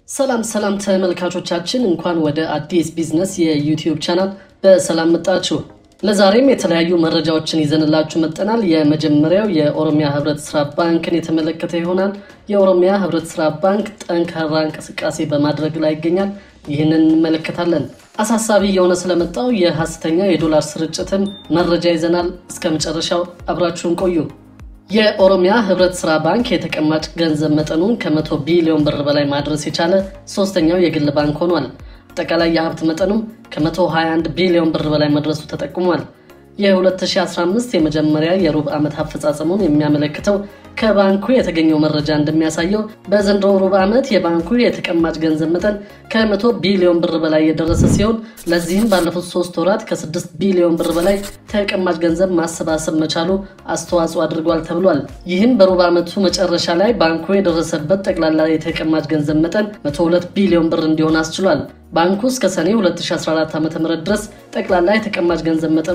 ሰላም ሰላም ተመልካቾቻችን፣ እንኳን ወደ አዲስ ቢዝነስ የዩቲዩብ ቻናል በሰላም መጣችሁ። ለዛሬም የተለያዩ መረጃዎችን ይዘንላችሁ መጠናል። የመጀመሪያው የኦሮሚያ ህብረት ስራ ባንክን የተመለከተ ይሆናል። የኦሮሚያ ህብረት ስራ ባንክ ጠንካራ እንቅስቃሴ በማድረግ ላይ ይገኛል። ይህንን እንመለከታለን። አሳሳቢ የሆነ ስለመጣው የሀሰተኛ የዶላር ስርጭትም መረጃ ይዘናል። እስከ መጨረሻው አብራችሁን ቆዩ። የኦሮሚያ ህብረት ስራ ባንክ የተቀማጭ ገንዘብ መጠኑን ከመቶ ቢሊዮን ብር በላይ ማድረስ የቻለ ሶስተኛው የግል ባንክ ሆኗል። አጠቃላይ የሀብት መጠኑም ከ121 ቢሊዮን ብር በላይ መድረሱ ተጠቁሟል። የ2015 የመጀመሪያ የሩብ ዓመት አፈጻጸሙን የሚያመለክተው ከባንኩ የተገኘው መረጃ እንደሚያሳየው በዘንድሮ ሩብ ዓመት የባንኩ የተቀማጭ ገንዘብ መጠን ከ100 ቢሊዮን ብር በላይ የደረሰ ሲሆን ለዚህም ባለፉት ሶስት ወራት ከ6 ቢሊዮን ብር በላይ ተቀማጭ ገንዘብ ማሰባሰብ መቻሉ አስተዋጽኦ አድርጓል ተብሏል። ይህም በሩብ ዓመቱ መጨረሻ ላይ ባንኩ የደረሰበት ጠቅላላ የተቀማጭ ገንዘብ መጠን 102 ቢሊዮን ብር እንዲሆን አስችሏል። ባንኩ እስከ ሰኔ 2014 ዓ.ም ድረስ ጠቅላላ የተቀማጭ ገንዘብ መጠኑ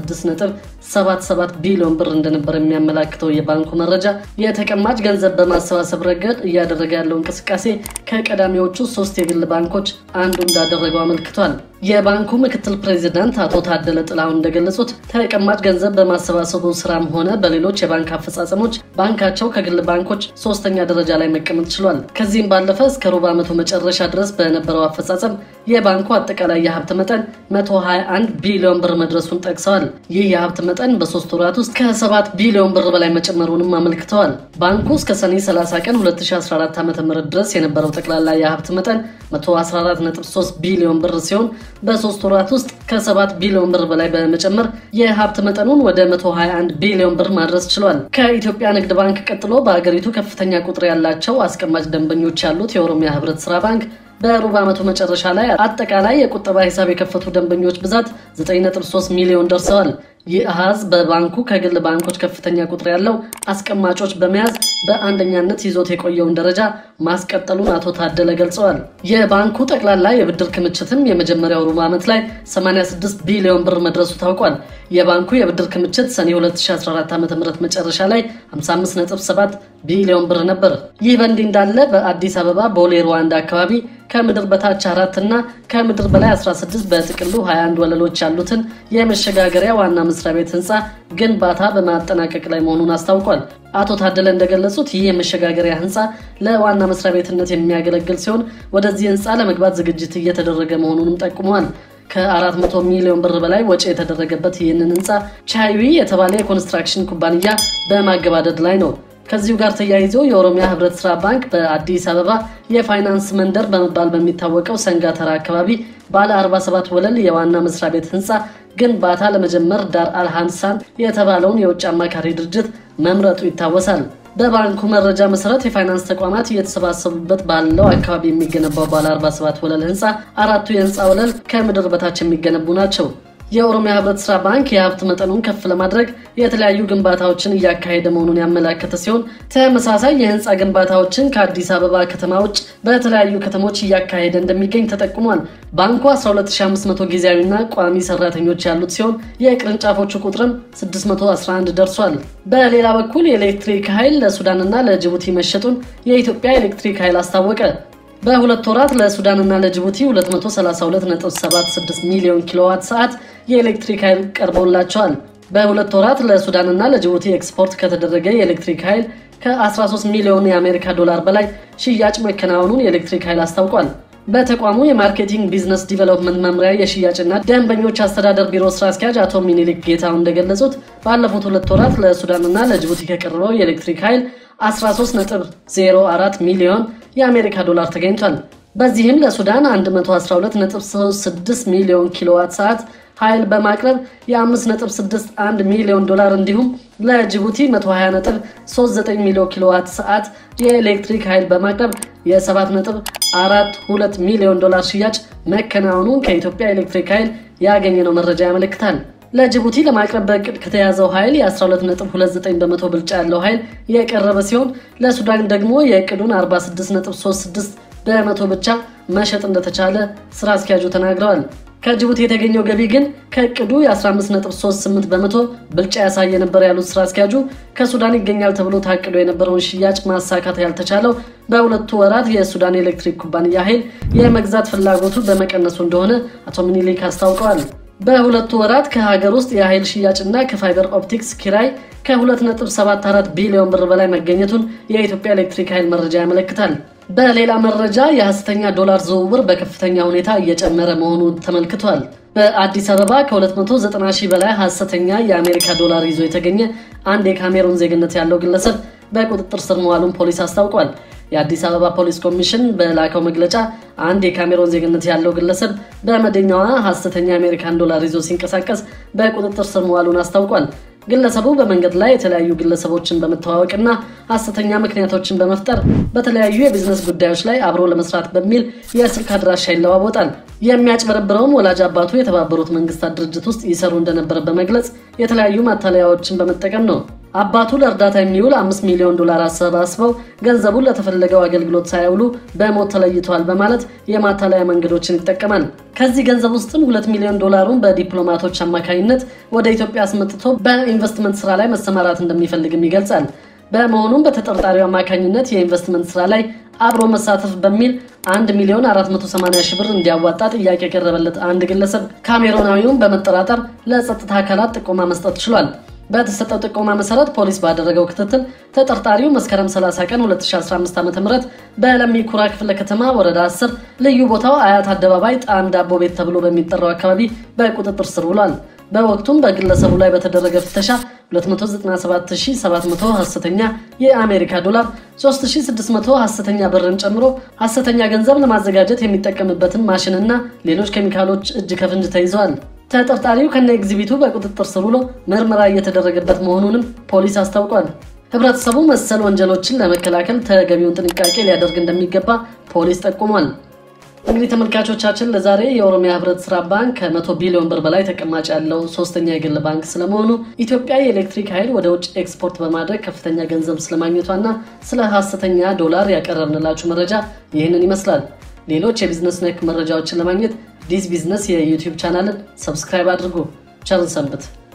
96.77 ቢሊዮን ብር እንደነበር የሚያመላክተው የባንኩ መረጃ የተቀማጭ ገንዘብ በማሰባሰብ ረገድ እያደረገ ያለው እንቅስቃሴ ከቀዳሚዎቹ ሶስት የግል ባንኮች አንዱ እንዳደረገው አመልክቷል። የባንኩ ምክትል ፕሬዚዳንት አቶ ታደለ ጥላሁን እንደገለጹት ተቀማጭ ገንዘብ በማሰባሰቡ ስራም ሆነ በሌሎች የባንክ አፈጻጸሞች ባንካቸው ከግል ባንኮች ሶስተኛ ደረጃ ላይ መቀመጥ ችሏል። ከዚህም ባለፈ እስከ ሩብ ዓመቱ መጨረሻ ድረስ በነበረው አፈጻጸም የባንኩ አጠቃላይ የሀብት መጠን 121 ቢሊዮን ብር መድረሱን ጠቅሰዋል። ይህ የሀብት መጠን በሶስት ወራት ውስጥ ከ7 ቢሊዮን ብር በላይ መጨመሩንም አመልክተዋል። ባንኩ እስከ ሰኔ 30 ቀን 2014 ዓ.ም ድረስ የነበረው ጠቅላላ የሀብት መጠን 114.3 ቢሊዮን ብር ሲሆን በሶስት ወራት ውስጥ ከ7 ቢሊዮን ብር በላይ በመጨመር የሀብት መጠኑን ወደ 121 ቢሊዮን ብር ማድረስ ችሏል። ከኢትዮጵያ ንግድ ባንክ ቀጥሎ በሀገሪቱ ከፍተኛ ቁጥር ያላቸው አስቀማጭ ደንበኞች ያሉት የኦሮሚያ ህብረት ስራ ባንክ በሩብ ዓመቱ መጨረሻ ላይ አጠቃላይ የቁጠባ ሂሳብ የከፈቱ ደንበኞች ብዛት 9.3 ሚሊዮን ደርሰዋል። ይህ አሃዝ በባንኩ ከግል ባንኮች ከፍተኛ ቁጥር ያለው አስቀማጮች በመያዝ በአንደኛነት ይዞት የቆየውን ደረጃ ማስቀጠሉን አቶ ታደለ ገልጸዋል። የባንኩ ጠቅላላ የብድር ክምችትም የመጀመሪያው ሩብ ዓመት ላይ 86 ቢሊዮን ብር መድረሱ ታውቋል። የባንኩ የብድር ክምችት ሰኔ 2014 ዓ ም መጨረሻ ላይ 55.7 ቢሊዮን ብር ነበር። ይህ በእንዲህ እንዳለ በአዲስ አበባ ቦሌ ሩዋንዳ አካባቢ ከምድር በታች አራት እና ከምድር በላይ 16 በጥቅሉ 21 ወለሎች ያሉትን የመሸጋገሪያ ዋና መስሪያ ቤት ህንፃ ግንባታ በማጠናቀቅ ላይ መሆኑን አስታውቋል። አቶ ታደለ እንደገለጹት ይህ የመሸጋገሪያ ህንፃ ለዋና መስሪያ ቤትነት የሚያገለግል ሲሆን ወደዚህ ህንፃ ለመግባት ዝግጅት እየተደረገ መሆኑንም ጠቁመዋል። ከ400 ሚሊዮን ብር በላይ ወጪ የተደረገበት ይህንን ህንፃ ቻይዊ የተባለ የኮንስትራክሽን ኩባንያ በማገባደድ ላይ ነው። ከዚሁ ጋር ተያይዞ የኦሮሚያ ህብረት ስራ ባንክ በአዲስ አበባ የፋይናንስ መንደር በመባል በሚታወቀው ሰንጋተራ አካባቢ ባለ 47 ወለል የዋና መስሪያ ቤት ህንፃ ግንባታ ለመጀመር ዳር አልሃንሳን የተባለውን የውጭ አማካሪ ድርጅት መምረጡ ይታወሳል። በባንኩ መረጃ መሰረት የፋይናንስ ተቋማት እየተሰባሰቡበት ባለው አካባቢ የሚገነባው ባለ 47 ወለል ህንፃ አራቱ የህንፃ ወለል ከምድር በታች የሚገነቡ ናቸው። የኦሮሚያ ህብረት ስራ ባንክ የሀብት መጠኑን ከፍ ለማድረግ የተለያዩ ግንባታዎችን እያካሄደ መሆኑን ያመላከተ ሲሆን ተመሳሳይ የህንፃ ግንባታዎችን ከአዲስ አበባ ከተማ ውጭ በተለያዩ ከተሞች እያካሄደ እንደሚገኝ ተጠቁሟል። ባንኩ 12500 ጊዜያዊና ቋሚ ሰራተኞች ያሉት ሲሆን የቅርንጫፎቹ ቁጥርም 611 ደርሷል። በሌላ በኩል የኤሌክትሪክ ኃይል ለሱዳንና ለጅቡቲ መሸጡን የኢትዮጵያ ኤሌክትሪክ ኃይል አስታወቀ። በሁለት ወራት ለሱዳንና ለጅቡቲ 232.76 ሚሊዮን ኪሎዋት ሰዓት የኤሌክትሪክ ኃይል ቀርበውላቸዋል። በሁለት ወራት ለሱዳንና ለጅቡቲ ኤክስፖርት ከተደረገ የኤሌክትሪክ ኃይል ከ13 ሚሊዮን የአሜሪካ ዶላር በላይ ሽያጭ መከናወኑን የኤሌክትሪክ ኃይል አስታውቋል። በተቋሙ የማርኬቲንግ ቢዝነስ ዲቨሎፕመንት መምሪያ የሽያጭና ደንበኞች አስተዳደር ቢሮ ስራ አስኪያጅ አቶ ሚኒሊክ ጌታው እንደገለጹት ባለፉት ሁለት ወራት ለሱዳንና ለጅቡቲ ከቀረበው የኤሌክትሪክ ኃይል 13.04 ሚሊዮን የአሜሪካ ዶላር ተገኝቷል። በዚህም ለሱዳን 112.36 ሚሊዮን ኪሎዋት ሰዓት ኃይል በማቅረብ የ5.61 ሚሊዮን ዶላር እንዲሁም ለጅቡቲ 120.39 ሚሊዮን ኪሎዋት ሰዓት የኤሌክትሪክ ኃይል በማቅረብ የ7.42 ሚሊዮን ዶላር ሽያጭ መከናወኑን ከኢትዮጵያ ኤሌክትሪክ ኃይል ያገኘነው መረጃ ያመለክታል። ለጅቡቲ ለማቅረብ በእቅድ ከተያዘው ኃይል የ12.29 በመቶ ብልጫ ያለው ኃይል የቀረበ ሲሆን ለሱዳን ደግሞ የእቅዱን 46.36 በመቶ ብቻ መሸጥ እንደተቻለ ስራ አስኪያጁ ተናግረዋል። ከጅቡቲ የተገኘው ገቢ ግን ከእቅዱ የ15.38 በመቶ ብልጫ ያሳየ ነበር ያሉት ስራ አስኪያጁ ከሱዳን ይገኛል ተብሎ ታቅዶ የነበረውን ሽያጭ ማሳካት ያልተቻለው በሁለቱ ወራት የሱዳን ኤሌክትሪክ ኩባንያ ኃይል የመግዛት ፍላጎቱ በመቀነሱ እንደሆነ አቶ ሚኒሊክ አስታውቀዋል። በሁለቱ ወራት ከሀገር ውስጥ የኃይል ሽያጭና ከፋይበር ኦፕቲክስ ኪራይ ከ2.74 ቢሊዮን ብር በላይ መገኘቱን የኢትዮጵያ ኤሌክትሪክ ኃይል መረጃ ያመለክታል። በሌላ መረጃ የሐሰተኛ ዶላር ዝውውር በከፍተኛ ሁኔታ እየጨመረ መሆኑ ተመልክቷል። በአዲስ አበባ ከ290 ሺህ በላይ ሐሰተኛ የአሜሪካ ዶላር ይዞ የተገኘ አንድ የካሜሩን ዜግነት ያለው ግለሰብ በቁጥጥር ስር መዋሉን ፖሊስ አስታውቋል። የአዲስ አበባ ፖሊስ ኮሚሽን በላከው መግለጫ አንድ የካሜሮን ዜግነት ያለው ግለሰብ በመደኛዋ ሐሰተኛ የአሜሪካን ዶላር ይዞ ሲንቀሳቀስ በቁጥጥር ስር መዋሉን አስታውቋል። ግለሰቡ በመንገድ ላይ የተለያዩ ግለሰቦችን በመተዋወቅና ሐሰተኛ ምክንያቶችን በመፍጠር በተለያዩ የቢዝነስ ጉዳዮች ላይ አብሮ ለመስራት በሚል የስልክ አድራሻ ይለዋወጣል። የሚያጭበረብረውም ወላጅ አባቱ የተባበሩት መንግስታት ድርጅት ውስጥ ይሰሩ እንደነበረ በመግለጽ የተለያዩ ማታለያዎችን በመጠቀም ነው። አባቱ ለእርዳታ የሚውል አምስት ሚሊዮን ዶላር አሰባስበው ገንዘቡን ለተፈለገው አገልግሎት ሳያውሉ በሞት ተለይተዋል በማለት የማታለያ መንገዶችን ይጠቀማል። ከዚህ ገንዘብ ውስጥም ሁለት ሚሊዮን ዶላሩን በዲፕሎማቶች አማካኝነት ወደ ኢትዮጵያ አስመጥቶ በኢንቨስትመንት ስራ ላይ መሰማራት እንደሚፈልግም ይገልጻል። በመሆኑም በተጠርጣሪው አማካኝነት የኢንቨስትመንት ስራ ላይ አብሮ መሳተፍ በሚል 1 ሚሊዮን 480 ሺህ ብር እንዲያዋጣ ጥያቄ የቀረበለት አንድ ግለሰብ ካሜሮናዊውን በመጠራጠር ለጸጥታ አካላት ጥቆማ መስጠት ችሏል። በተሰጠው ጥቆማ መሰረት ፖሊስ ባደረገው ክትትል ተጠርጣሪው መስከረም 30 ቀን 2015 ዓ.ም በለሚ ኩራ ክፍለ ከተማ ወረዳ 10 ልዩ ቦታው አያት አደባባይ ጣዕም ዳቦ ቤት ተብሎ በሚጠራው አካባቢ በቁጥጥር ስር ውሏል። በወቅቱም በግለሰቡ ላይ በተደረገ ፍተሻ 297700 ሐሰተኛ የአሜሪካ ዶላር፣ 3600 ሐሰተኛ ብርን ጨምሮ ሐሰተኛ ገንዘብ ለማዘጋጀት የሚጠቀምበትን ማሽንና ሌሎች ኬሚካሎች እጅ ከፍንጅ ተይዘዋል። ተጠርጣሪው ከነ ኤግዚቢቱ በቁጥጥር ስር ውሎ ምርመራ እየተደረገበት መሆኑንም ፖሊስ አስታውቋል። ህብረተሰቡ መሰል ወንጀሎችን ለመከላከል ተገቢውን ጥንቃቄ ሊያደርግ እንደሚገባ ፖሊስ ጠቁሟል። እንግዲህ ተመልካቾቻችን ለዛሬ የኦሮሚያ ህብረት ስራ ባንክ ከመቶ ቢሊዮን ብር በላይ ተቀማጭ ያለው ሶስተኛ የግል ባንክ ስለመሆኑ ኢትዮጵያ የኤሌክትሪክ ኃይል ወደ ውጭ ኤክስፖርት በማድረግ ከፍተኛ ገንዘብ ስለማግኘቷና ስለ ሐሰተኛ ዶላር ያቀረብንላችሁ መረጃ ይህንን ይመስላል። ሌሎች የቢዝነስ ነክ መረጃዎችን ለማግኘት ዲስ ቢዝነስ የዩቲዩብ ቻናልን ሰብስክራይብ አድርጉ። ቸርን ሰንብት።